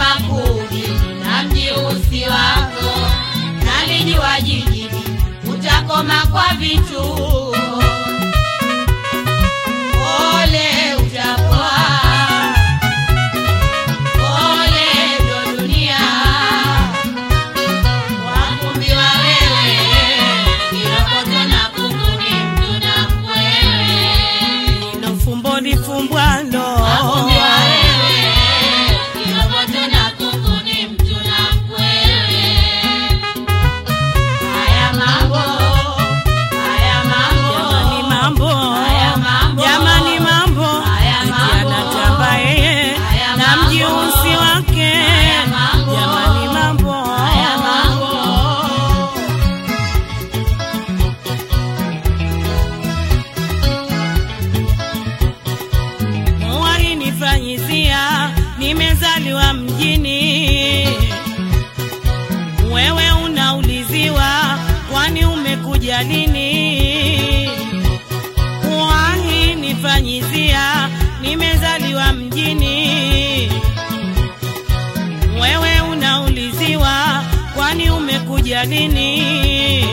makuli na mjiusi wako, nalijua jijini utakoma kwa vituo. Ole utapoa, ole ndo dunia, wakumbiwa wewe, kiroboto na kuku ni mtu na mkwewe. Ilo fumbo lifumbwalo Wakumbiwa wewe, kiroboto na kuku ni mtu na mkwewe. Haya mambo, haya jamani mambo, mambo Haya mambo. jamani mambo Haya eti mambo. anatamba yeye Haya na mambo. mjiusi wake Haya mambo. jamani mambo haya mambo. Muwahi nifanyizia, nimezaliwa mjini. Wewe unauliziwa, kwani umekuja lini? Muwahi nifanyizia, nimezaliwa mjini. Wewe unauliziwa, kwani umekuja lini?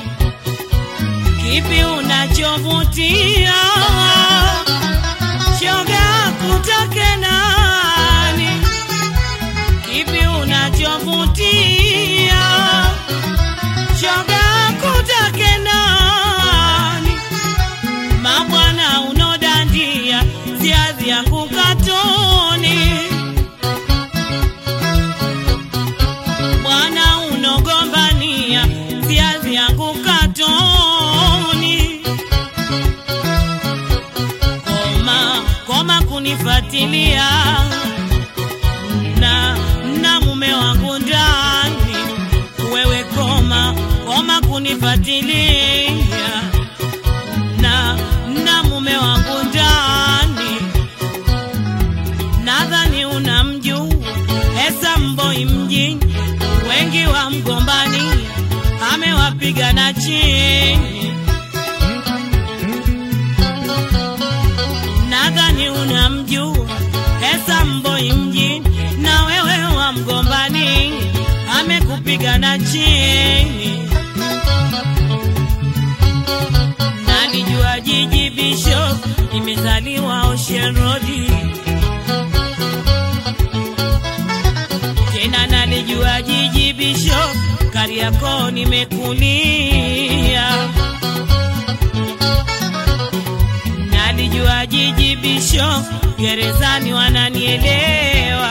Kipi unachovutia? shoga kutake nani? Kipi unachovutia? Shoga kutake nani? Mabwana unodandia ziazi yangu katoni, bwana unogombania ziazi yangu katoni koma koma kunifatilia na na mume wangu ndani wewe koma koma kunifatilia na na mume wangu ndani nadhani unamjua Esa Mboi mjini wengi wa mgombani amewapiga na chini nadhani unamjua Esa Mboi mjini na wewe wa mgombani amekupiga na chini. Nalijua jiji Bishop, nimezaliwa Ocean Road, tena nalijua jiji Bishop, Kariakoo nimekulia nalijua jiji bisho gerezani wananielewa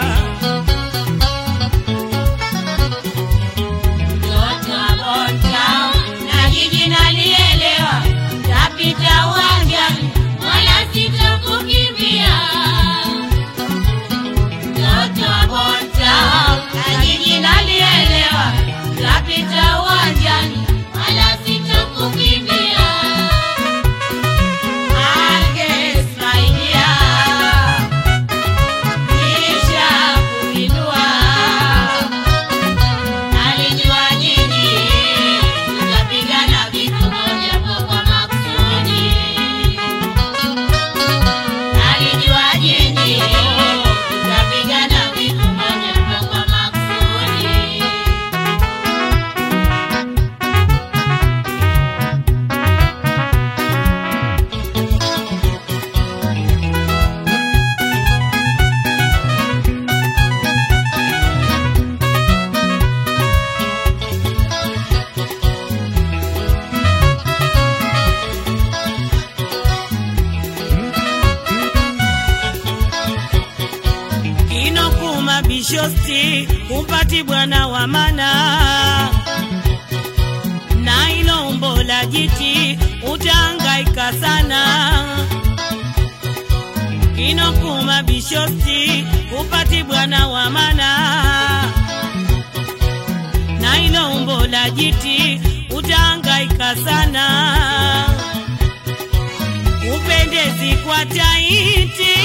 Mtoto wa Bontown na jiji nalielewa, tapita uwanjani wala sitokukimbia. Mtoto wa Bontown na jiji nalielewa, tapita uwanjani wala sitokukimbia. Agnes, my dear, nisha kuinua Nalijua jiji tutapigana vitu moja kwa makusudi. Nalijua jiji tutapigana vitu moja kwa makusudi. inokuma bishosti upati bwana wa mana na ilo umbo la jiti utahangaika sana inokuma bishosti upati bwana wa mana na ilo umbo la jiti utahangaika sana upendezi kwa taiti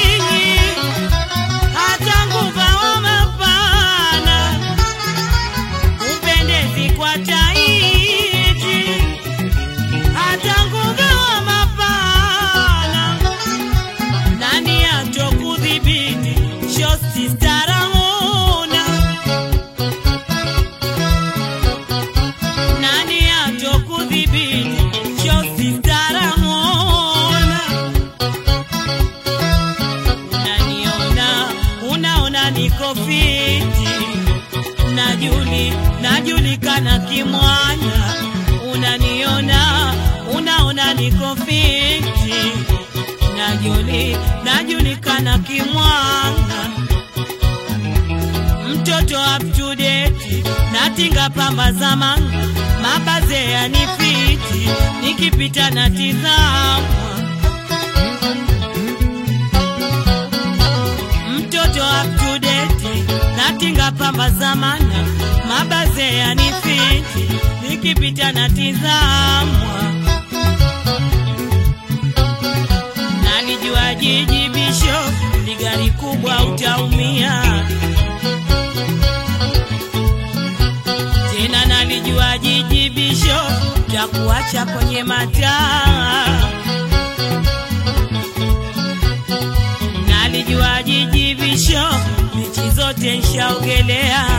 hata nguva wa mapana upendezi kwa taiti hata nguva wa mapana nani atokudhibiti shosti staramona unaona niko fiti najuli najulikana kimwana unaniona unaona niko fiti najuli najulikana kimwana mtoto up to date natinga pamba zamani mabaze yanifiti nikipita na tizamwa mtoto up to date natinga pamba zamana mabaze yanifiti nikipita na tizamwa nalijua jiji bisho ni gari kubwa utaumia tena nalijua jiji bisho takuacha kwenye mataa nalijua jiji visho mechi zote nshaogelea